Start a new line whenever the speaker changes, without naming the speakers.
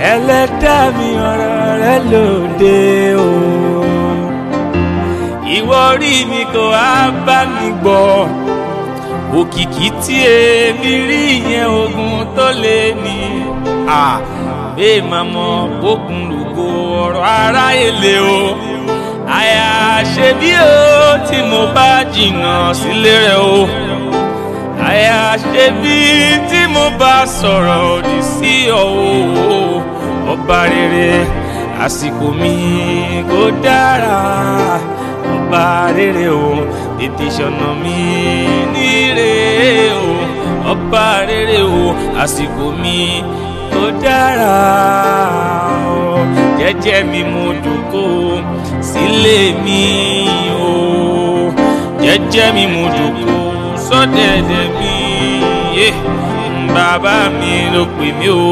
ẹlẹ́dàá mi ọ̀rọ̀ rẹ lóde o ìwọ rí mi kò á bá mi gbọ́ òkìkí tí èmi rí yẹn ogun tó lé ní à bẹ́ẹ̀ máa mọ bókun lùgò ọ̀rọ̀ aráyé lé o àyà ṣe bí o tí mo bá jìnnà sílé rẹ o àyà ṣe bí tí mo bá sọ̀rọ̀ òdì sí ọ o ọba rere àsìkò mi kò dára ọba rere o tètè ṣọ̀nà mi níre o ọba rere o àsìkò mi kò dára o jẹ́jẹ́ mi mo dòkó sílé mi o jẹ́jẹ́ mi mo dòkó sọ́dẹ̀dẹ̀ mi bàbá mi ló pè mí o.